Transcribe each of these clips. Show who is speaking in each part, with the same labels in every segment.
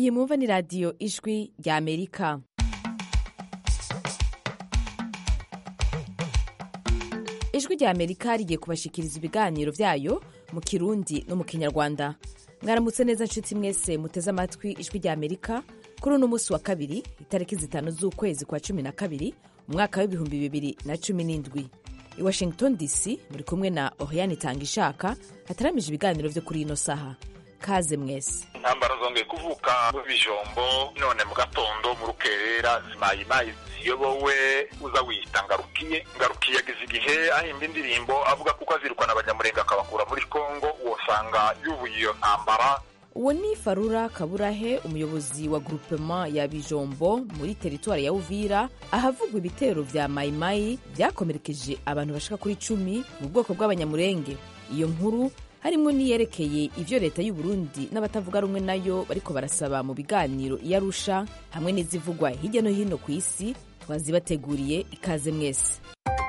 Speaker 1: iyi mwumva ni radiyo ijwi rya amerika ijwi rya amerika rigiye kubashikiriza ibiganiro byayo mu kirundi no mu kinyarwanda mwaramutse neza nshuti mwese muteze amatwi ijwi rya amerika kuri uno munsi wa kabiri itariki zitanu z'ukwezi kwa cumi na kabiri umwaka w'ibihumbi bibiri na cumi n'indwi i washington dc muri kumwe na oriane itanga ishaka hataramije ibiganiro byo kuri ino saha kaze mwese
Speaker 2: intambara zongeye kuvuka mu bijombo none mu gatondo mu rukerera zimayimayi ziyobowe uza wiyita ngarukiye ngarukiye ageze igihe ahimba indirimbo avuga kuko azirukana abanyamurenge akabakura muri kongo wosanga yubuye iyo ntambara
Speaker 1: uwo ni farura kaburahe umuyobozi wa groupement ya bijombo muri teritwari ya uvira ahavugwa ibitero vya mayimayi vyakomerekeje abantu bashika kuri cumi mu bwoko bw'abanyamurenge iyo nkuru harimwo niyerekeye ivyo leta y'u Burundi n'abatavuga rumwe nayo bariko barasaba mu biganiro iyo arusha hamwe n'izivugwa hirya no hino ku isi twazibateguriye ikaze mwese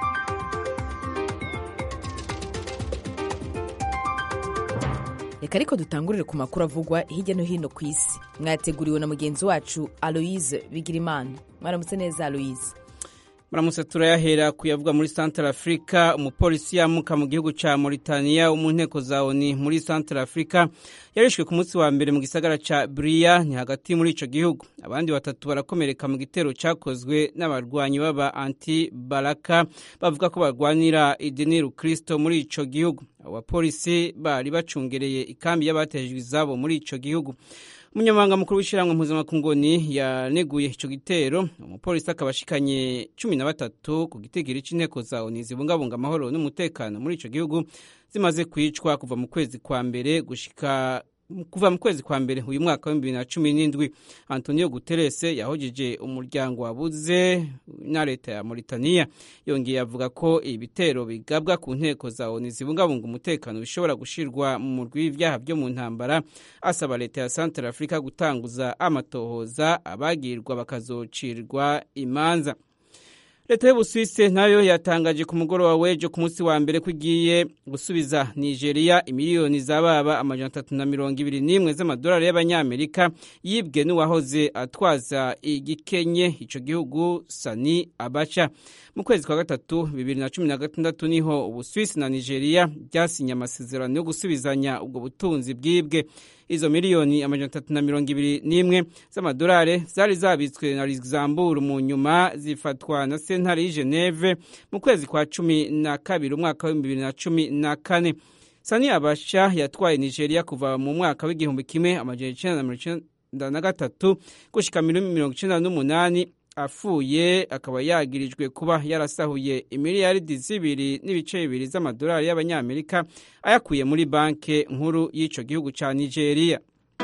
Speaker 1: reka ariko dutangurire ku makuru avugwa hirya no hino ku isi mwateguriwe na mugenzi wacu aloise bigirimana mwaramutse neza aloise
Speaker 3: muramutse turayahera kuyavuga muri Central Africa umupolisi yamuka mu gihugu ca Mauritania wo mu nteko za ONU muri Central Africa yarishwe ku munsi wa mbere mu gisagara ca Bria ni hagati muri ico gihugu abandi batatu barakomereka mu gitero cakozwe n'abarwanyi baba anti Baraka bavuga ko barwanira idini Kristo muri ico gihugu abo bapolisi bari bacungereye ikambi y'abatejwe izabo muri ico gihugu umunyamabanga mukuru w'ishyirahamwe mpuzamakungu yaneguye ico gitero umupolisi akaba ashikanye cumi na batatu ku gitigiri c'inteko za oni zibungabunga amahoro n'umutekano muri ico gihugu zimaze kwicwa kuva mu kwezi kwa mbere gushika kuva mu kwezi kwa mbere uyu mwaka w'ibihumbi bibiri na cumi n'indwi antonio guterres yahojeje umuryango wabuze na leta ya mauritania yongeye avuga ko ibitero bigabwa ku nteko za oni zibungabunga umutekano bishobora gushirwa mu murwi w'ivyaha vyo mu ntambara asaba leta ya central africa gutanguza amatohoza abagirwa bakazocirwa imanza leta y'ubusuwisi nayo yatangaje ku mugoroba w'ejo ku munsi wa mbere ko igiye gusubiza nigeria imiliyoni z'ababa amajana atatu na mirongo ibiri n'imwe z'amadolari y'abanyamerika yibwe n'uwahoze atwaza igikenye ico gihugu sani abaca mu kwezi kwa gatatu bibiri na cumi na gatandatu niho ubusuwisi na nigeria byasinye amasezerano yo gusubizanya ubwo butunzi bwibwe izo miliyoni amajana atatu na mirongo ibiri n'imwe z'amadolari zari zabitswe na luxembourg mu nyuma zifatwa na sentare y'i geneve mu kwezi kwa cumi na kabiri umwaka w'ibihumbi bibiri na cumi na kane sani abasha yatwaye nigeria kuva mu mwaka w'igihumbi kimwe amajana icenda na mirongo icenda na gatatu gushika mirongo icenda n'umunani afuye akaba yagirijwe kuba yarasahuye imiliyaridi zibiri n'ibice bibiri z'amadolari y'abanyamerika ayakuye muri banki nkuru y'ico gihugu ca nigeria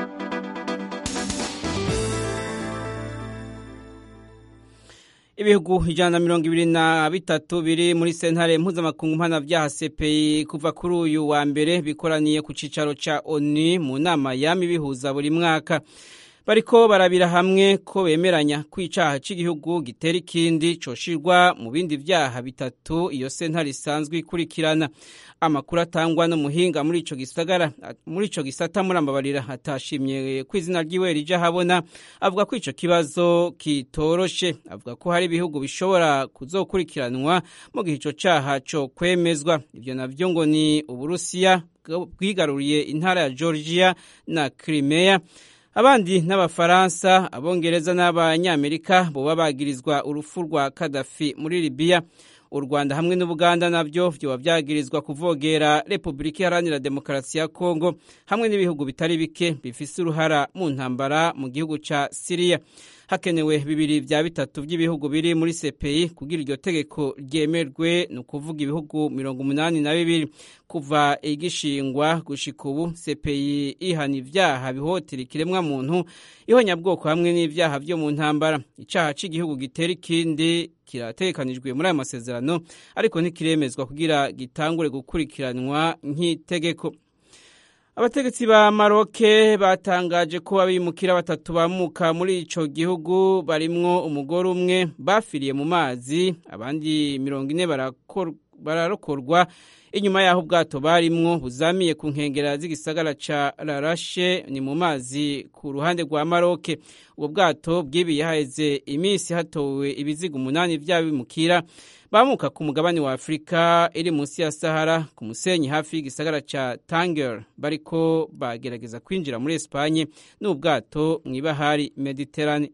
Speaker 3: ibihugu ijana na mirongo ibiri na bitatu biri muri sentare mpuzamakungu mpanavyaha CPI kuva kuri uyu wa mbere bikoraniye ku cicaro ca ONU mu nama yami bihuza buri mwaka bariko barabira hamwe ko bemeranya ko icaha c'igihugu gitera ikindi coshirwa mu bindi vyaha bitatu iyo sentare isanzwe ikurikirana amakuru atangwa n'umuhinga muri ico gisagara muri ico gisata murambabarira atashimye ko izina ryiwe rija habona avuga ko ico kibazo kitoroshe avuga ko hari ibihugu bishobora kuzokurikiranwa mu gihe ico caha co kwemezwa ivyo navyo ngo ni uburusiya bwigaruriye intara ya georgia na crimea abandi n'abafaransa abongereza n'abanyamerika boba bagirizwa urupfu rwa kadafi muri libiya u rwanda hamwe n'ubuganda nabyo vyoba vyagirizwa kuvogera repubulika iharanira demokarasi ya kongo hamwe n'ibihugu bitari bike bifise uruhara mu ntambara mu gihugu ca siriya hakenewe bibiri vya bitatu vy'ibihugu biri muri CPI kugira iryo tegeko ryemerwe ni ukuvuga ibihugu mirongo umunani na bibiri kuva igishingwa gushika ubu CPI ihana ivyaha bihotera ikiremwa muntu ihonyabwoko hamwe n'ivyaha vyo mu ntambara icaha c'igihugu gitera ikindi kirategekanijwe muri ayo masezerano ariko ntikiremezwa kugira gitangure gukurikiranwa nk'itegeko abategetsi ba maroke batangaje ko abimukira batatu bamuka muri ico gihugu barimwo umugore umwe bafiriye mu mazi abandi mirongo ine bararokorwa inyuma y'aho ubwato barimwo buzamiye ku nkengera z'igisagara ca rarashe ni mu mazi ku ruhande rwa maroke ubwo bwato bwibiye haheze iminsi hatowe ibiziga umunani vy'abimukira bamuka ku mugabane wa afurika iri munsi ya sahara ku musenyi hafi y'igisagara ca tanger bariko bagerageza kwinjira muri espanye n'ubwato mw'ibahari mediterane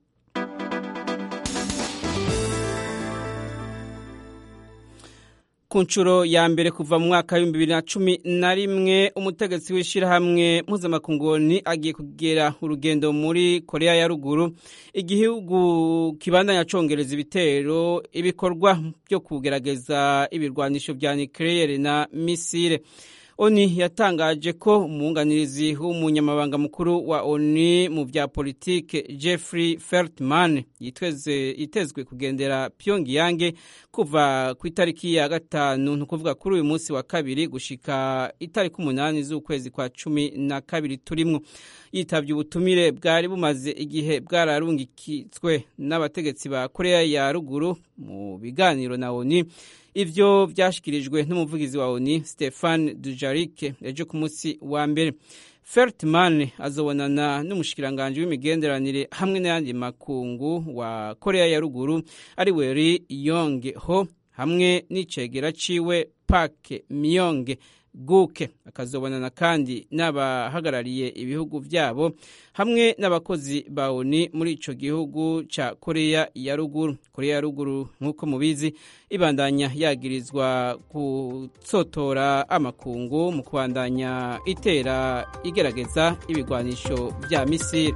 Speaker 3: ku nshuro ya mbere kuva mu mwaka w'ibihumbi bibiri na cumi na rimwe umutegetsi w'ishyirahamwe mpuzamakungoni agiye kugera urugendo muri korea ya ruguru igihugu kibandanya congereza ibitero ibikorwa byo kugerageza ibirwanisho vya nucleaire na misile oni yatangaje ko umwunganirizi w'umunyamabanga mukuru wa oni mu vya politike jeffrey feltman yitezwe kugendera pyongyang kuva ku itariki ya gatanu ni ukuvuga kuri uyu munsi wa kabiri gushika itariki umunani z'ukwezi kwa cumi na kabiri turimwo yitavye ubutumire bwari bumaze igihe bwararungikitswe n'abategetsi ba korea ya ruguru mu biganiro na oni ivyo vyashikirijwe n'umuvugizi wa oni stefan dujarike ejo ku munsi wa mbere Feltman azobonana n'umushikiranganji w'imigenderanire hamwe n'ayandi makungu wa Korea ya ruguru ari we Ri Yong Ho hamwe n'icegera ciwe Park Myong guke akazobonana kandi n'abahagarariye ibihugu vyabo hamwe n'abakozi ba ONU muri ico gihugu ca Korea ya ruguru Korea ya ruguru nk'uko mubizi ibandanya yagirizwa gutsotora amakungu mu kubandanya itera igerageza ibigwanisho vya misiri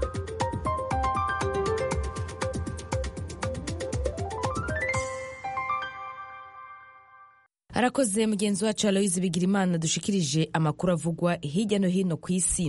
Speaker 1: arakoze mugenzi wacu aloyizi bigirimana dushikirije amakuru avugwa hirya no hino ku isi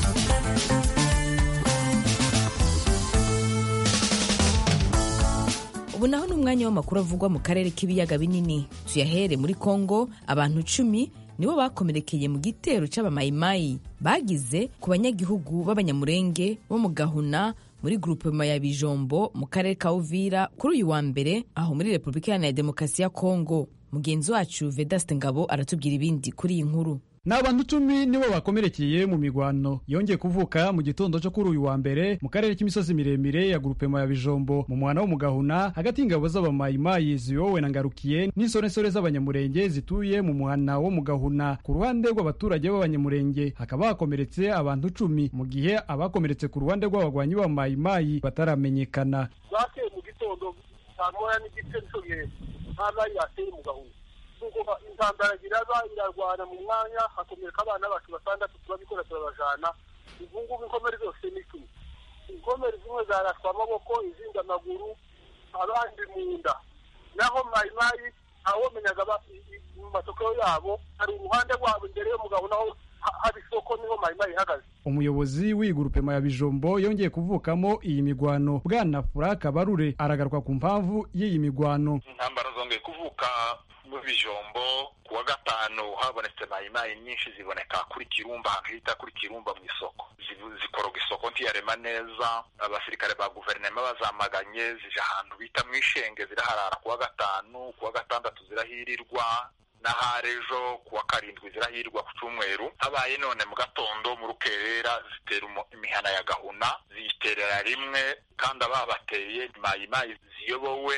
Speaker 1: ubu naho ni umwanya w'amakuru avugwa mu karere k'ibiyaga binini tuyahere muri kongo abantu cumi nibo bakomerekeye mu gitero c'abamayimayi bagize ku banyagihugu b'abanyamurenge bo mu gahuna muri grupema ya bijombo mu karere ka uvira kuri uyu wa mbere aho muri repubulika iharanira demokarasi ya kongo mugenzi wacu vedaste ngabo aratubwira ibindi kuri iyi nkuru
Speaker 4: ni abantu cumi nibo bakomerekeye mu migwano yongeye kuvuka mu gitondo cyo kuri uyu wa mbere mu karere k'imisozi miremire ya grupema ya bijombo mu mwana wo mu gahuna hagati y'ingabo z'abamayimayi ziyowe na ngarukiye n'insoresore z'abanyamurenge zituye mu mwana wo mu gahuna ku ruhande rw'abaturage b'abanyamurenge hakaba hakomeretse abantu cumi mu gihe abakomeretse ku ruhande rw'abagwanyi b'abamayimayi bataramenyekana
Speaker 5: bakeye mu gitondo saa moya n'igice nico gihe ntabayi yateye mu gahuna nuko intambara iraba irarwana mu mwanya hakomereka abana bacu batandatu turabikora turabajana ubungubu inkomere zose ni cumi inkomere zimwe zarashwa amaboko izindi amaguru abandi mu nda naho mayimayi ntawomenyaga mu masoko yabo hari uruhande rwabo imbere y'umugabo naho haba isoko niho mayimayi ihagaze
Speaker 4: umuyobozi w'iyi grupema ya bijombo yongeye kuvukamo iyi migwano bwana furaka barure aragaruka ku mpamvu y'iyi migwano
Speaker 2: intambara zongeye kuvuka mu bijombo ku wa gatanu habonetse mayimayi nyinshi ziboneka kuri kirumba ahantu hita kuri kirumba mu isoko zikoroga isoko ntiyarema neza abasirikare ba guverinoma bazamaganye zije ahantu bita mu ishenge ziraharara ku wa gatanu ku wa gatandatu zirahirirwa n'ahari ejo ku wa karindwi zirahirwa ku cyumweru habaye none mu gatondo mu rukerera zitera imihana ya gahuna ziyiterera rimwe kandi ababateye mayimayi ziyobowe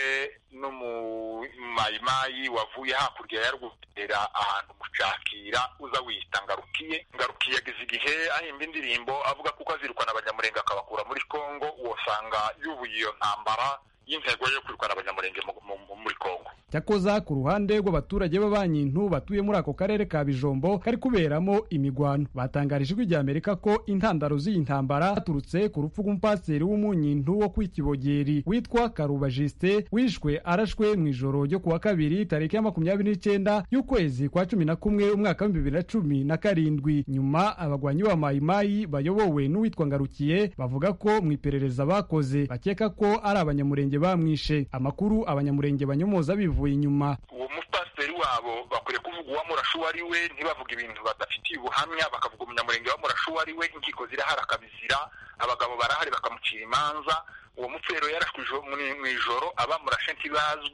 Speaker 2: n'umumayimayi wavuye hakurya ya rwutera ahantu mucakira uza wiyita ngarukiye ngarukiye ageze igihe ahimba indirimbo avuga kuko azirukana abanyamurenge akabakura muri kongo wosanga yubuye iyo ntambara y'intego yo kwirukana abanyamurenge muri kongo
Speaker 4: cyakoza ku ruhande rw'abaturage b'abanyintu batuye muri ako karere ka bijombo kari kuberamo imigwano batangarije ijwi ry'amerika ko intandaro z'iyi ntambara zaturutse ku rupfu rw'umupasiteri w'umunyintu wo kw'ikibogeri witwa karuba jisite wishwe arashwe mu ijoro ryo ku wa kabiri tariki ya makumyabiri n'icyenda y'ukwezi kwa cumi na kumwe umwaka w'ibihumbi bibiri na cumi na karindwi nyuma abagwanyi ba mayimayi bayobowe n'uwitwa ngarukiye bavuga ko mu iperereza bakoze bakeka ko ari abanyamurenge bamwishe amakuru abanyamurenge banyomoza bivuye inyuma
Speaker 2: uwo mupasiteri wabo bakwiriye kuvuga uwamurashe uwo ari we ntibavuga ibintu badafitiye ubuhamya bakavuga umunyamurenge wamurashe uwo ari we inkiko zirahari akabizira abagabo barahari bakamucira imanza uwo mupfero yarashwe mu ijoro abamurashe ntibazwi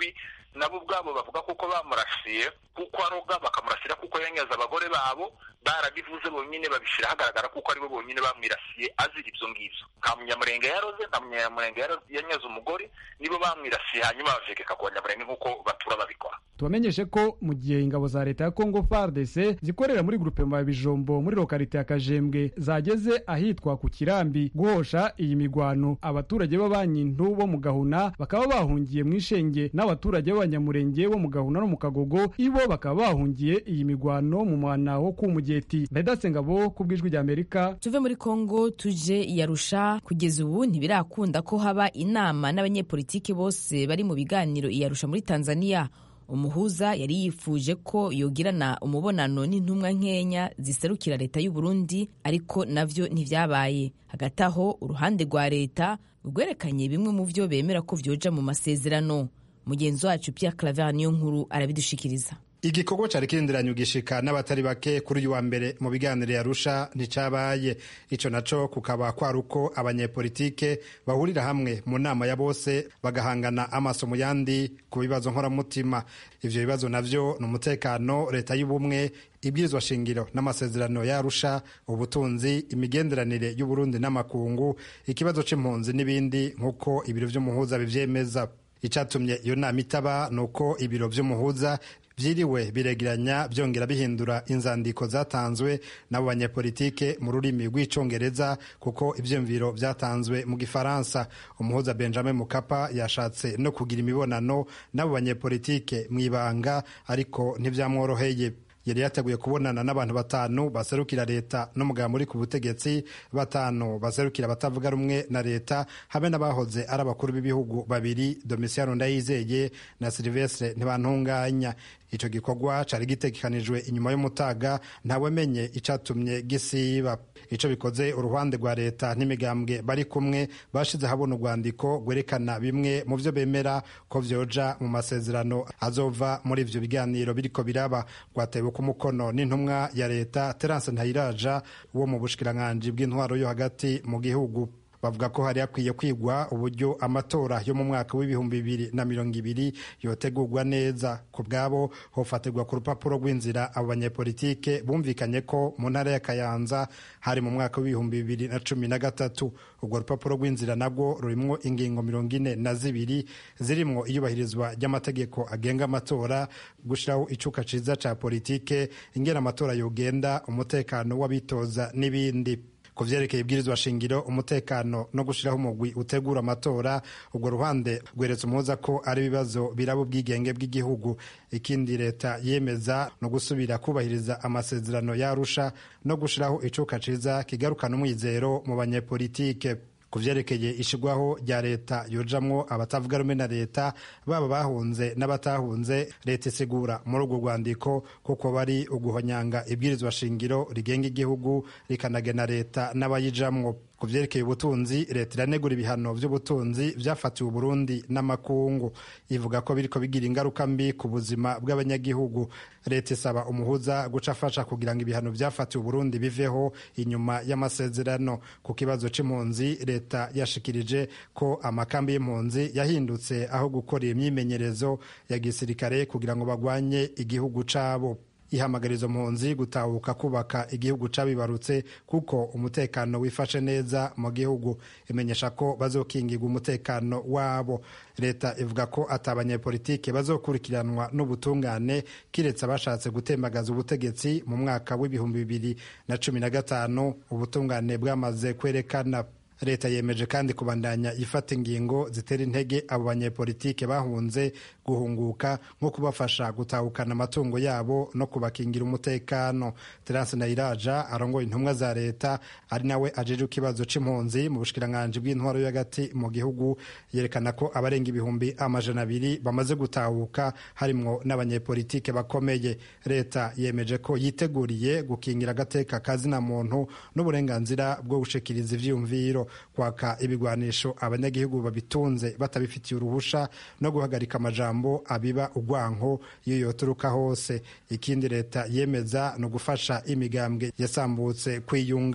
Speaker 2: nabo ubwabo bavuga kuko bamurasiye kuko aroga bakamurasira kuko yanyaze abagore babo barabivuze bonyine babishyira hagaragara kuko aribo bonyine bamwirasiye azira ibyo ngibyo nta munyamurenge yaroze nta munyamurenge yanyaze umugore nibo bamwirasiye hanyuma bavegeka ku banyamurenge nk'uko batura babikora
Speaker 4: tubamenyeshe ko mu gihe ingabo za leta ya congo fardc zikorera muri grupema ya bijombo muri lokalite ya kajembwe zageze ahitwa ku kirambi guhosha iyi migwano abaturage b'abanyintu bo mu gahuna bakaba bahungiye mu ishenge n'abaturage b'abanyamurenge bo mu gahuna no mu kagogo ibo bakaba bahungiye iyi migwano mu mwana wo ku mugeti vedatse ngabo ku bw'ijwi rya amerika
Speaker 1: tuve muri congo tuje iyarusha kugeza ubu ntibirakunda ko haba inama n'abanyepolitiki bose bari mu biganiro iyarusha muri tanzania umuhuza yari yifuje ko yogirana umubonano n'intumwa nkenya ziserukira leta y'u Burundi ariko navyo ntivyabaye hagati aho uruhande rwa leta rwerekanye bimwe mu vyo bemera ko vyoja mu masezerano mugenzi wacu Pierre Claver niyo nkuru arabidushikiriza
Speaker 6: igikorwa cari kirindiranye ugishika n'abatari bake kuri uyu wa mbere mu biganiro yarusha nticabaye ico naco kukaba kwari uko abanyepolitike bahurira hamwe mu nama ya bose bagahangana amaso mu yandi ku bibazo nkoramutima ivyo bibazo navyo ni umutekano leta y'ubumwe ibwirizwa shingiro n'amasezerano yarusha ubutunzi imigenderanire y'uburundi n'amakungu ikibazo c'impunzi n'ibindi nk'uko ibiro vy'umuhuza bivyemeza icatumye iyo nama itaba ni uko ibiro vy'umuhuza vyiriwe biregeranya byongera bihindura inzandiko zatanzwe n'abo banyepolitike mu rurimi rw'icongereza kuko ivyumviro vyatanzwe mu gifaransa umuhuza benjamin mukapa yashatse no kugira imibonano n'abo banyepolitike mw'ibanga ariko ntivyamworoheye yari yateguye kubonana n'abantu batanu baserukira leta n'umugabo uri ku butegetsi batanu baserukira abatavuga rumwe na leta hamwe n'abahoze ari abakuru b'ibihugu babiri domisiyano ndayizeye na silivestre ntibantunganya ico gikorwa cari gitegekanijwe inyuma y'umutaga ntawamenye icatumye gisiba ico bikoze uruhande rwa leta n'imigambwe bari kumwe bashize habona urwandiko rwerekana bimwe mu vyo bemera ko vyoja mu masezerano azova muri ivyo biganiro biriko biraba rwatewe ku mukono n'intumwa ya leta terence ntayiraja wo mu bushikiranganji bw'intwaro yo hagati mu gihugu bavuga ko hari hakwiye kwigwa uburyo amatora yo mu mwaka w'ibihumbi bibiri na mirongo ibiri yotegurwa neza ku bwabo hofatirwa ku rupapuro rw'inzira abo banyepolitike bumvikanye ko mu ntara ya kayanza hari mu mwaka w'ibihumbi bibiri na cumi na gatatu urwo rupapuro rw'inzira nabwo rurimwo ingingo mirongo ine na zibiri zirimwo iyubahirizwa ry'amategeko agenga amatora gushyiraho icuka ciza ca politike ingena amatora yogenda umutekano w'abitoza n'ibindi ku vyerekeye ibwirizwa shingiro umutekano no gushiraho umugwi utegura amatora urwo ruhande rweretse umuhuza ko ari ibibazo biraba ubwigenge bw'igihugu ikindi leta yemeza no gusubira kubahiriza amasezerano yarusha no gushiraho icuka ciza kigarukana umwizero mu banyepolitike ku vyerekeye ishigwaho rya leta yojamwo abatavuga rumwe na leta baba bahunze n'abatahunze leta isigura muri urwo rwandiko kuko bari uguhonyanga ibwirizwa shingiro rigenga igihugu rikanagena leta n'abayijamwo ku vyerekeye ubutunzi leta iranegura ibihano vy'ubutunzi vyafatiwe uburundi n'amakungu ivuga ko biriko bigira ingaruka mbi ku buzima bw'abanyagihugu leta isaba umuhuza guca afasha kugira ngo ibihano vyafatiwe uburundi biveho inyuma y'amasezerano ku kibazo c'impunzi leta yashikirije ko amakambi y'impunzi yahindutse aho gukorera imyimenyerezo ya gisirikare kugira ngo bagwanye igihugu cabo ihamagariza mpunzi gutahuka kubaka igihugu cabibarutse kuko umutekano wifashe neza mu gihugu imenyesha ko bazokingirwa umutekano wabo leta ivuga ko ati abanyepolitike bazokurikiranwa n'ubutungane kiretse abashatse gutembagaza ubutegetsi mu mwaka w'ibihumbi bibiri na cumi na gatanu ubutungane bwamaze kwerekana leta yemeje kandi kubandanya ifata ingingo zitera intege abo banyepolitike bahunze guhunguka nko kubafasha gutahukana amatungo yabo no kubakingira umutekano terence nayiraja arongoye intumwa za leta ari nawe ajeje ikibazo c'impunzi mu bushikiranganji bw'intwaro yo hagati mu gihugu yerekana ko abarenga ibihumbi amajana abiri bamaze gutahuka harimwo n'abanyepolitike bakomeye leta yemeje ko yiteguriye gukingira agateka kazina muntu n'uburenganzira bwo gushikiriza ivyiyumviro kwaka ibigwanisho abanyagihugu babitunze batabifitiye uruhusha no guhagarika amajambo abiba ugwanko iyo yoturuka hose ikindi leta yemeza no gufasha imigambwe yasambutse kwiyunga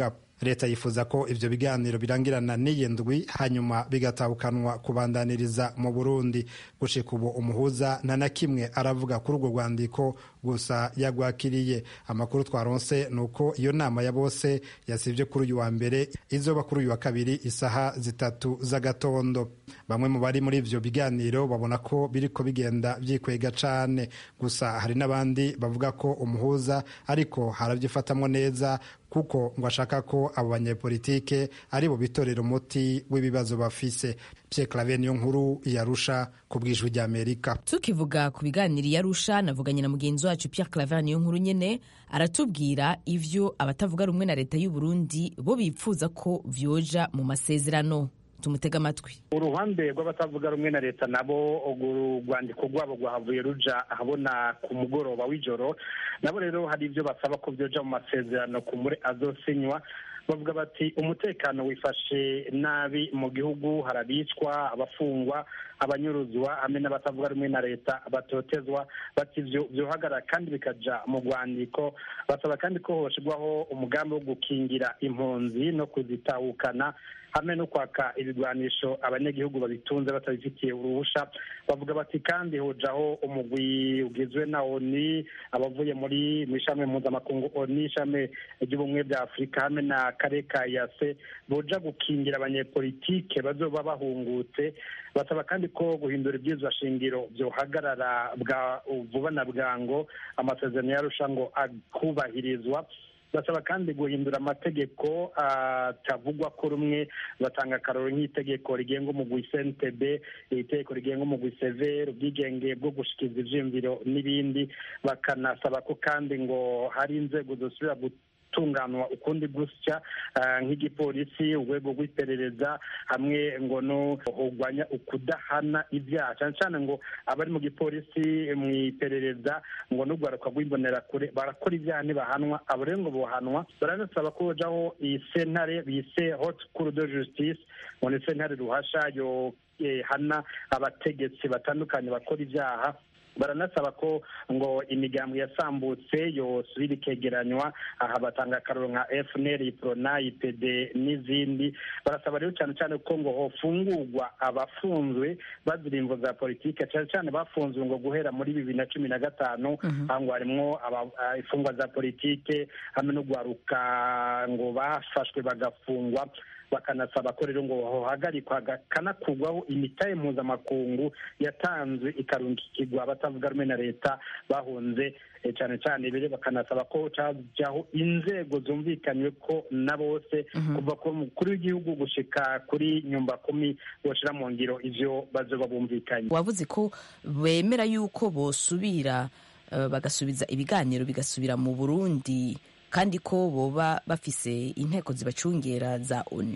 Speaker 6: leta yifuza ko ivyo biganiro birangirana n'iyi ndwi hanyuma bigatahukanwa kubandaniriza mu burundi gushika ubu umuhuza nta na kimwe aravuga kuri urwo rwandiko gusa yagwakiriye amakuru twaronse ni uko iyo nama ya bose yasivye kuri uyu wa mbere izoba kuri uyu wa kabiri isaha zitatu z'agatondo bamwe mu bari muri ivyo biganiro babona ko biriko bigenda vyikwega cane gusa hari n'abandi bavuga ko umuhuza ariko haravyifatamwo neza kuko ngo ashaka ko abo banyepolitike ari bo bitorera umuti w'ibibazo bafise Pierre Claver niyo nkuru yarusha ku bwijwi rya Amerika
Speaker 1: tukivuga ku biganiro yarusha navuganye na mugenzi wacu Pierre Claver niyo nkuru nyene aratubwira ivyo abatavuga rumwe na leta y'u Burundi bo bipfuza ko vyoja mu masezerano tumutega amatwi
Speaker 7: uruhande rw'abatavuga rumwe na leta nabo urwandiko rwabo rwahavuye ruja ahabona ku mugoroba w'ijoro nabo rero hari ibyo basaba ko byoja mu masezerano ku muri azosinywa bavuga bati umutekano wifashe nabi mu gihugu harabicwa abafungwa abanyuruzwa hamwe n'abatavuga rumwe na leta batotezwa bati ivyo vyohagarara kandi bikaja mu rwandiko basaba kandi ko hoshirwaho umugambi wo gukingira impunzi no kuzitahukana hamwe no kwaka ibigwanisho abanyagihugu babitunze batabifitiye uruhusha bavuga bati kandi hojaho umugwi ugizwe na oni abavuye muri mu ishami mpuzamakungu oni ishami ry'ubumwe bwa afurika hamwe na kare ka yase boja gukingira abanyepolitike bazoba bahungutse basaba kandi ko guhindura ibyizwa shingiro byohagarara bwa vuba na bwango amasezerano yarusha ngo akubahirizwa basaba kandi guhindura amategeko atavugwa ko rumwe batanga akaroro nk'itegeko rigenga umugwi cntb itegeko rigenga umugwi severe ubwigenge bwo gushikiza ivyiyumviro n'ibindi bakanasaba ko kandi ngo hari inzego zosubira gutunganwa ukundi gusya nk'igipolisi urwego rw'iperereza hamwe ngo no kurwanya ukudahana ibyaha cyane cyane ngo abari mu gipolisi mu iperereza ngo n'urwaruka rw'imbonerakure barakora ibyaha ntibahanwa abo rero ngo bohanwa baranasaba ko hojaho iyi sentare bise hot cour de justice ngo ni sentare ruhasha yo hana abategetsi batandukanye bakora ibyaha baranasaba ko ngo imigambi yasambutse yosubira ikegeranywa aha batanga akaroro nka fnr prona ipd n'izindi barasaba rero cyane cyane ko ngo hofungurwa abafunzwe bazira imvo za politike cyane cyane bafunzwe ngo guhera muri bibiri na cumi na gatanu aho ngo harimwo imfungwa za politike hamwe no guharuka ngo bafashwe bagafungwa bakanasaba ko rero ngo hohagarikwa kanakugwaho imitahe mpuzamakungu yatanzwe ikarungikirwa abatavuga rumwe na leta bahunze cyane cyane bere bakanasaba ko cajyaho inzego zumvikanywe ko na bose kuva ku mukuru w'igihugu gushika kuri nyumba kumi boshira mu ngiro ivyo bazoba bumvikanye
Speaker 1: wavuze ko bemera yuko bosubira uh, bagasubiza ibiganiro bigasubira mu burundi kandi ko boba bafise inteko zibacungera za onu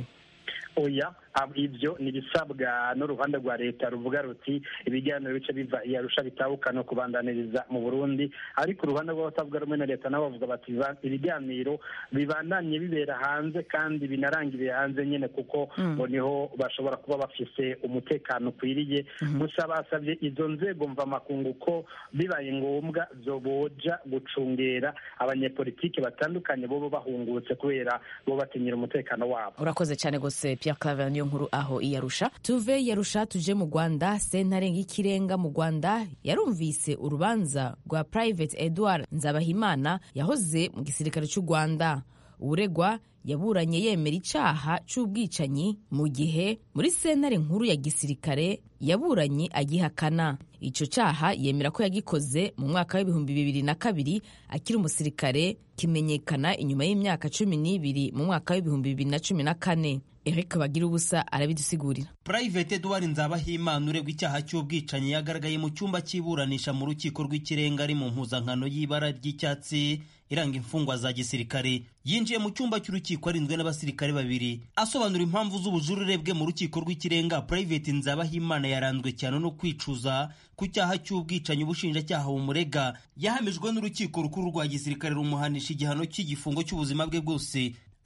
Speaker 7: oya ibyo ni ibisabwa n'uruhande rwa leta ruvuga ruti ibiganiro bice biva iyarusha bitabuka no kubandaniriza mu burundi ariko uruhande rw'abatavuga rumwe na leta nabo bavuga bati ibiganiro bibandanye bibera hanze kandi binarangiriye hanze nyine kuko ngo niho bashobora kuba bafise umutekano ukwiriye gusa basabye izo nzego mvamakungu ko bibaye ngombwa zoboja gucungera abanyepolitiki batandukanye bobo bahungutse kubera bo batinyira umutekano wabo
Speaker 1: urakoze cyane gose Pierre Claver niyo nkuru aho iyarusha tuve yarusha tuje mu Rwanda sentare y'ikirenga mu Rwanda yarumvise urubanza rwa Private Edward Nzabahimana yahoze mu gisirikare cy'u Rwanda uregwa yaburanye yemera icaha c'ubwicanyi mu gihe muri sentare nkuru ya gisirikare yaburanye agihakana ico caha yemera ko yagikoze mu mwaka w'ibihumbi bibiri na kabiri akiri umusirikare kimenyekana inyuma y'imyaka cumi n'ibiri mu mwaka w'ibihumbi bibiri na cumi na kane Eric bagira ubusa arabidusigurira
Speaker 8: Private Edward Nzabahimana uregwa icyaha cy'ubwicanyi yagaragaye mu cyumba cy'iburanisha mu rukiko rw'ikirenga ari mu mpuzankano y'ibara ry'icyatsi iranga imfungwa za gisirikare yinjiye mu cyumba cy'urukiko arinzwe n'abasirikare babiri asobanura impamvu z'ubujurire bwe mu rukiko rw'ikirenga Private Nzabahimana yaranzwe cyane no kwicuza ku cyaha cy'ubwicanyi ubushinjacyaha bumurega yahamijwe n'urukiko rukuru rwa gisirikare rumuhanisha igihano cy'igifungo cy'ubuzima bwe bwose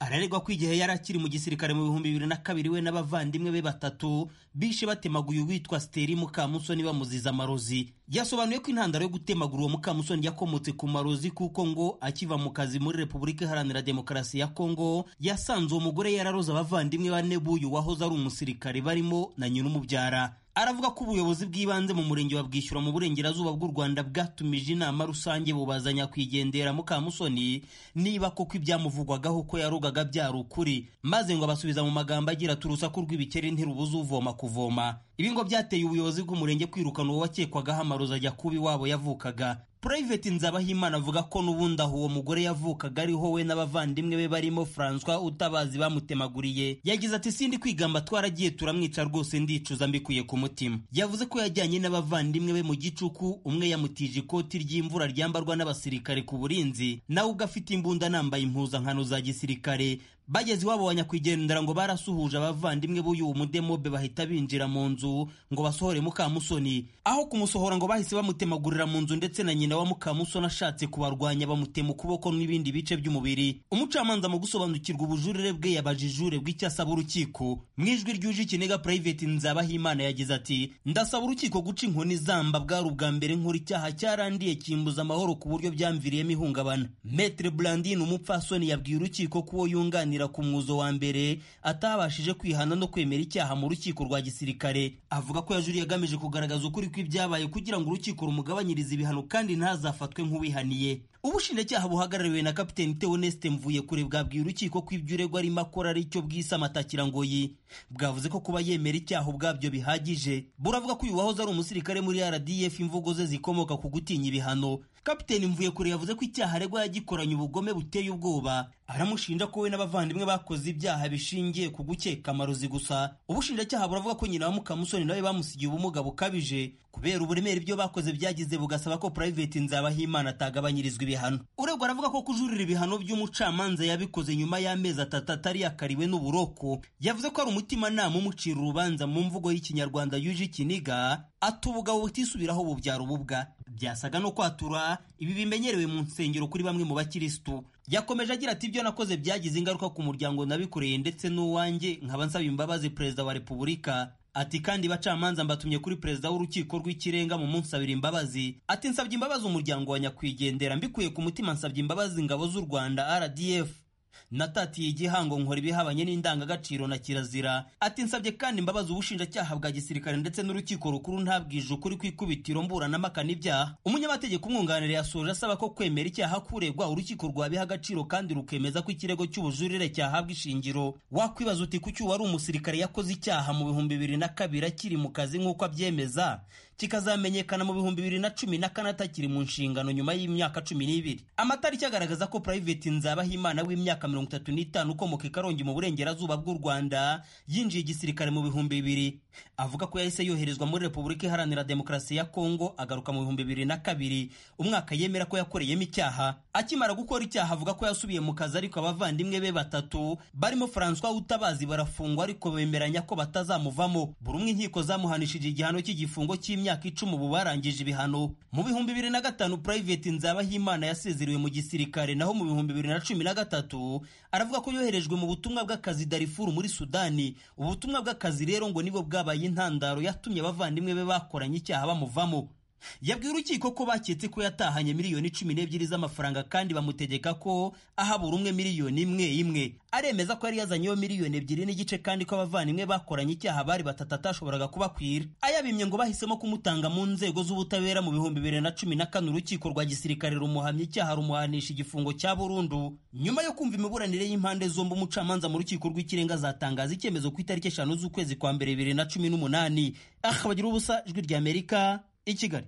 Speaker 8: araregwa ko igihe yari akiri mu gisirikare mu bihumbi bibiri na kabiri we n'abavandimwe be batatu bishe batemaguye uwitwa Steri Mukamusoni bamuziza amarozi yasobanuye ko intandaro yo gutemagura uwo Mukamusoni yakomotse ku marozi kuko ngo akiva mu kazi muri Repubulika Iharanira Demokarasi ya Kongo yasanze uwo mugore yararoze abavandimwe bane b'uyu wahoze ari umusirikare barimo na nyina umubyara aravuga ko ubuyobozi bw'ibanze mu murenge wa bwishyura mu burengerazuba bw'u rwanda bwatumije inama rusange bubaza nyakwigendera mukamusoni niba koko ibyamuvugwagaho ko yarugaga byari ukuri maze ngo abasubiza mu magambo agira ati urusaku rw'ibikeri ntirubuze uvoma kuvoma ibi ngo byateye ubuyobozi bw'umurenge kwirukana uwo wakekwagaho amarozi ajya kuba iwabo yavukaga Private Nzabahimana avuga ko n'ubundi aho uwo mugore yavukaga ariho we n'abavandimwe be barimo François Utabazi bamutemaguriye yagize ati sindi kwigamba twaragiye turamwica rwose ndicuza mbikuye ku mutima yavuze ko yajyanye n'abavandimwe be mu gicuku umwe yamutije ikoti ry'imvura ryambarwa n'abasirikare ku burinzi nawe ubwo afite imbunda nambaye impuzankano za gisirikare bageze iwabo wa nyakwigendera ngo barasuhuje abavandimwe b'uyu mudemobe bahita binjira mu nzu ngo basohore mukamusoni aho kumusohora ngo bahise bamutemagurira mu nzu ndetse na nyina wa mukamusoni ashatse kubarwanya bamutema ukuboko n'ibindi bice by'umubiri umucamanza mu gusobanukirwa ubujurire bwe yabajijure bw'icyo asaba urukiko mu ijwi ryuje ikiniga private nzabahimana yagize ati ndasaba urukiko guca inkoni zamba bwari ubwa mbere nkora icyaha cyarandiye kimbuza amahoro ku buryo byamviriyemo ihungabana metre blandine umupfasoni yabwiye urukiko ko uwo yunganira ku mwuzo wa mbere atabashije kwihana no kwemera icyaha mu rukiko rwa gisirikare avuga ko yajuriye agamije kugaragaza ukuri kw'ibyabaye kugira ngo urukiko rumugabanyirize ibihano kandi ntazafatwe nk'uwihaniye ubushinjacyaha buhagarariwe na kapiteni Theoneste Mvuyekure bwabwiye urukiko ko ibyo uregwa arimo akora ari cyo bwise amatakirangoyi bwavuze ko kuba yemera icyaha ubwabyo bihagije buravuga ko uyu wahoze ari umusirikare muri RDF imvugo ze zikomoka ku gutinya ibihano kapiteni Mvuyekure yavuze ko icyaha aregwa yagikoranye ubugome buteye ubwoba aramushinja ko we n'abavandimwe bakoze ibyaha bishingiye ku gukeka amarozi gusa ubushinjacyaha buravuga ko nyina wa mukamusoni nawe bamusigiye ubumuga bukabije kubera uburemere ibyo bakoze byagize bugasaba ko private nzabahimana atagabanyirizwa ibihano uregwa aravuga ko kujurira ibihano by'umucamanza yabikoze nyuma y'amezi atatu atari yakariwe n'uburoko yavuze ko ari umutimanama umucira urubanza mu mvugo y'ikinyarwanda yuje ikiniga ati ubugabo butisubiraho bubyara ububwa byasaga no kwatura ibi bimenyerewe mu nsengero kuri bamwe mu bakirisitu yakomeje agira ati ibyo nakoze byagize ingaruka ku muryango nabikoreye ndetse n'uwanjye nkaba nsaba imbabazi perezida wa repubulika ati kandi bacamanza mbatumye kuri perezida w'urukiko rw'ikirenga mu munsi abiri imbabazi ati nsabye imbabazi umuryango wa nyakwigendera mbikuye ku mutima nsabye imbabazi ingabo z'u rwanda rdf natatiye igihango nkora ibihabanye n'indangagaciro na kirazira ati nsabye kandi imbabazi ubushinjacyaha bwa gisirikare ndetse n'urukiko rukuru ntabwije ukuri kw'ikubitiro mburanamakana ibyaha umunyamategeko umwunganira yasoje asaba ko kwemera icyaha kuregwa urukiko rwabiha agaciro kandi rukemeza ko ikirego cy'ubujurire cyahabwa ishingiro wakwibaza uti kuki uwari umusirikare yakoze icyaha mu bihumbi bibiri na kabiri akiri mu kazi nk'uko abyemeza kikazamenyekana mu bihumbi bibiri na cumi na kane atakiri mu nshingano nyuma y'imyaka cumi n'ibiri amatariki agaragaza ko private nzabahimana w'imyaka mirongo itatu n'itanu ukomoka i karongi mu burengerazuba bw'u rwanda yinjiye igisirikare mu bihumbi bibiri avuga ko yahise yoherezwa muri repubulika iharanira demokarasi ya kongo agaruka mu bihumbi bibiri na kabiri umwaka yemera ko yakoreyemo icyaha akimara gukora icyaha avuga ko yasubiye mu kazi ariko abavandimwe be batatu barimo francois utabazi barafungwa ariko bemeranya ko batazamuvamo buri umwe inkiko zamuhanishije igihano cy'igifungo cy'imyaka icumi ubu barangije ibihano mu bihumbi bibiri na gatanu private nzabahimana yasezerewe mu gisirikare naho mu bihumbi bibiri na cumi na gatatu aravuga ko yoherejwe mu butumwa bw'akazi darifuru muri sudani ubutumwa bw'akazi rero ngo nibwo bwabaye intandaro yatumye abavandimwe be bakoranye icyaha bamuvamo yabwiye urukiko ko baketse ko yatahanye miliyoni cumi n'ebyiri z'amafaranga kandi bamutegeka ko aha buri umwe miliyoni imwe imwe aremeza ko yari yazanyeho miliyoni ebyiri n'igice kandi ko abavandimwe bakoranye icyaha bari batatu atashoboraga kubakwira ayabimye ngo bahisemo kumutanga mu nzego z'ubutabera mu bihumbi bibiri na cumi na kane urukiko rwa gisirikare rumuhamya icyaha rumuhanisha igifungo cya burundu nyuma yo kumva imiburanire y'impande zombi umucamanza mu rukiko rw'ikirenga azatangaza icyemezo ku itariki eshanu z'ukwezi kwa mbere bibiri na cumi n'umunani aha bagira ubusa ijwi ry'amerika i kigali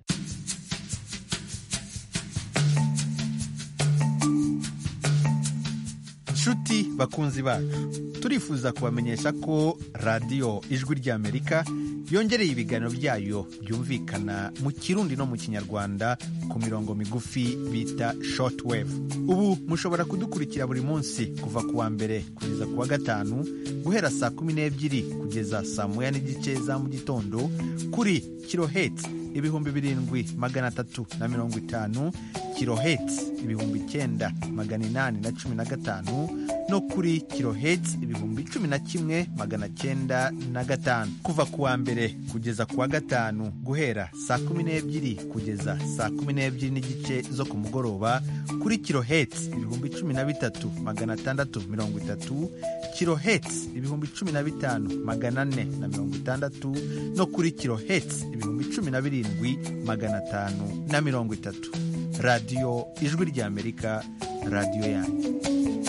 Speaker 9: nshuti bakunzi bacu turifuza kubamenyesha ko radiyo ijwi ry'amerika yongereye ibiganiro byayo byumvikana mu kirundi no mu kinyarwanda ku mirongo migufi bita shortwave ubu mushobora kudukurikira buri munsi kuva ku wa mbere kugeza ku wa gatanu guhera saa kumi n'ebyiri kugeza saa moya n'igice za mu gitondo kuri kiloheti ibihumbi birindwi magana atatu na mirongo itanu kiloheti ibihumbi icyenda magana inani na cumi na gatanu no kuri kilohertz ibihumbi cumi na kimwe magana cyenda na gatanu kuva ku wa mbere kugeza ku wa gatanu guhera saa kumi n'ebyiri kugeza saa kumi n'ebyiri n'igice zo ku mugoroba kuri kilohertz ibihumbi cumi na bitatu magana atandatu mirongo itatu kilohertz ibihumbi cumi na bitanu magana ane na mirongo itandatu no kuri kilohertz ibihumbi cumi na birindwi magana atanu na mirongo itatu radiyo ijwi ry'amerika radiyo yanyu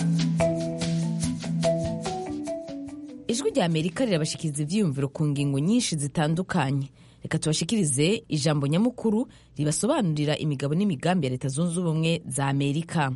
Speaker 1: ijwi rya amerika rirabashikiriza ibyiyumviro ku ngingo nyinshi zitandukanye reka tubashikirize ijambo nyamukuru ribasobanurira imigabo n'imigambi ya leta zunze ubumwe za amerika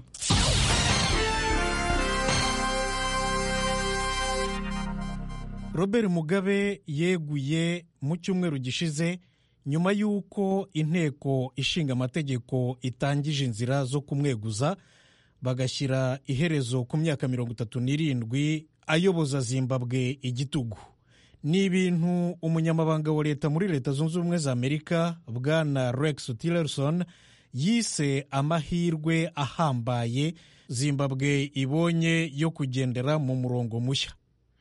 Speaker 10: robert mugabe yeguye mu cyumweru gishize nyuma y'uko inteko ishinga amategeko itangije inzira zo kumweguza bagashyira iherezo ku myaka mirongo itatu n'irindwi ayoboza zimbabwe igitugu ni ibintu umunyamabanga wa leta muri leta zunze ubumwe za amerika bwana rex tillerson yise amahirwe ahambaye zimbabwe ibonye yo kugendera mu murongo mushya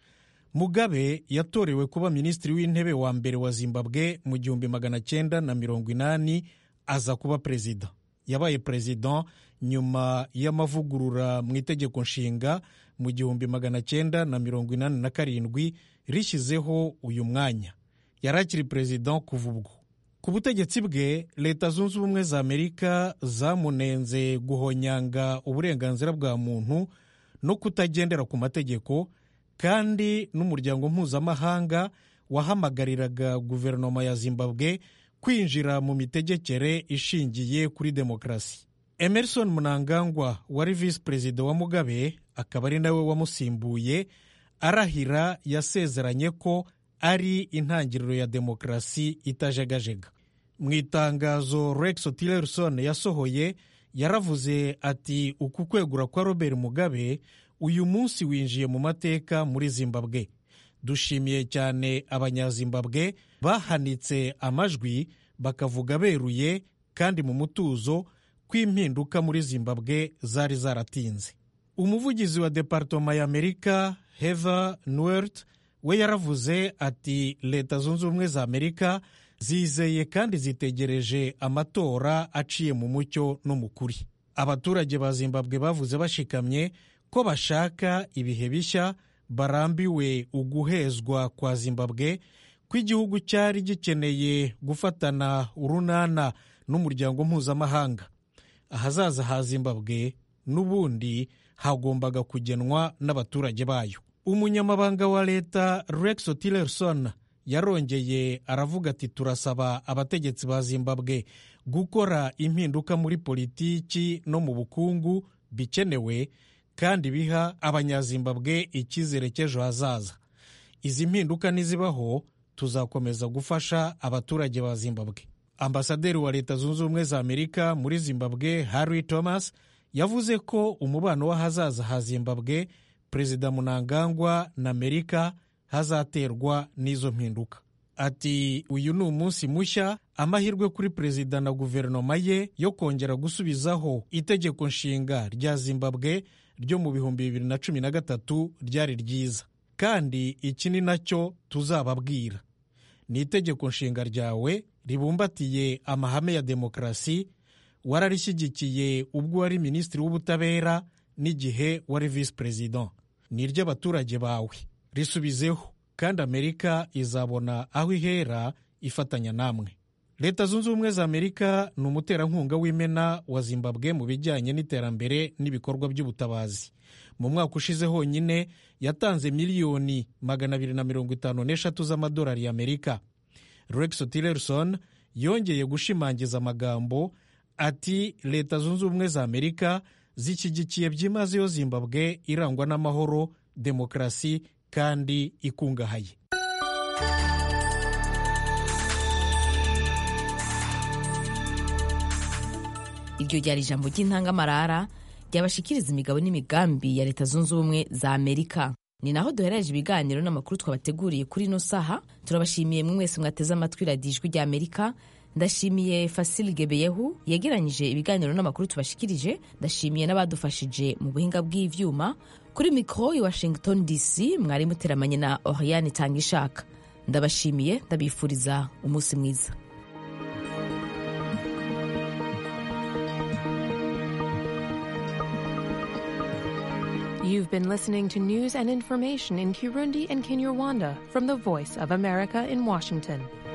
Speaker 10: mugabe yatorewe kuba minisitiri w'intebe wa mbere wa zimbabwe mu gihumbi magana cyenda na mirongo inani aza kuba perezida yabaye perezida nyuma y'amavugurura mu itegeko nshinga mu gihumbi magana cyenda na mirongo inani na karindwi rishyizeho uyu mwanya yari akiri perezida kuva ubwo ku butegetsi bwe leta zunze ubumwe za amerika zamunenze guhonyanga uburenganzira bwa muntu no kutagendera ku mategeko kandi n'umuryango mpuzamahanga wahamagariraga guverinoma ya zimbabwe kwinjira mu mitegekere ishingiye kuri demokarasi emerson munangangwa wari visi perezida wa mugabe akaba ari nawe wamusimbuye arahira yasezeranye ko ari intangiriro ya demokarasi itajegajega mu itangazo rex tillerson yasohoye yaravuze ati uku kwegura kwa robert mugabe uyu munsi winjiye mu mateka muri zimbabwe dushimiye cyane abanyazimbabwe bahanitse amajwi bakavuga beruye kandi mu mutuzo ko impinduka muri zimbabwe zari zaratinze umuvugizi wa departoma ya amerika heather nuert we yaravuze ati leta zunze ubumwe za amerika zizeye kandi zitegereje amatora aciye mu mucyo no mu kuri abaturage ba zimbabwe bavuze bashikamye ko bashaka ibihe bishya barambiwe uguhezwa kwa zimbabwe ko igihugu cyari gikeneye gufatana urunana n'umuryango mpuzamahanga ahazaza ha zimbabwe n'ubundi hagombaga kugenwa n'abaturage bayo umunyamabanga wa leta rex tillerson yarongeye aravuga ati turasaba abategetsi ba zimbabwe gukora impinduka muri politiki no mu bukungu bikenewe kandi biha abanyazimbabwe icyizere cy'ejo hazaza izi mpinduka nizibaho tuzakomeza gufasha abaturage ba zimbabwe ambasaderi wa leta zunze ubumwe za amerika muri zimbabwe harry thomas yavuze ko umubano w'ahazaza ha zimbabwe perezida munangangwa na amerika hazaterwa n'izo mpinduka ati uyu ni umunsi mushya amahirwe kuri perezida na guverinoma ye yo kongera gusubizaho itegeko nshinga rya zimbabwe ryo mu bihumbi bibiri na cumi na gatatu ryari ryiza kandi iki ni nacyo tuzababwira ni itegeko nshinga ryawe ribumbatiye amahame ya demokarasi wararishyigikiye ubwo wari minisitiri w'ubutabera n'igihe wari visi perezida ni iry'abaturage bawe risubizeho kandi amerika izabona aho ihera ifatanya namwe leta zunze ubumwe za amerika ni umuterankunga w'imena wa zimbabwe mu bijyanye n'iterambere n'ibikorwa by'ubutabazi mu mwaka ushize honyine yatanze miliyoni magana abiri na mirongo itanu n'eshatu z'amadolari y'amerika rex tillerson yongeye gushimangiza amagambo ati leta zunze ubumwe za amerika zishyigikiye byimazeyo zimbabwe irangwa n'amahoro demokarasi kandi ikungahaye
Speaker 1: iryo ryari ijambo ry'intangamarara ryabashikiriza imigabo n'imigambi ya leta zunze ubumwe za amerika ni naho duherereje ibiganiro n'amakuru twabateguriye kuri ino saha turabashimiye mwe mwese mwateze amatwi radiyo ijwi rya amerika ndashimiye fasili gebeyehu yegeranyije ibiganiro n'amakuru tubashikirije ndashimiye n'abadufashije mu buhinga bw'ivyuma kuri mikoro i washington dc mwari muteramanye na oriane tanga ishaka ndabashimiye ndabifuriza umunsi mwiza
Speaker 11: You've been listening to news and information in Kirundi and Kinyarwanda from the Voice of America in Washington.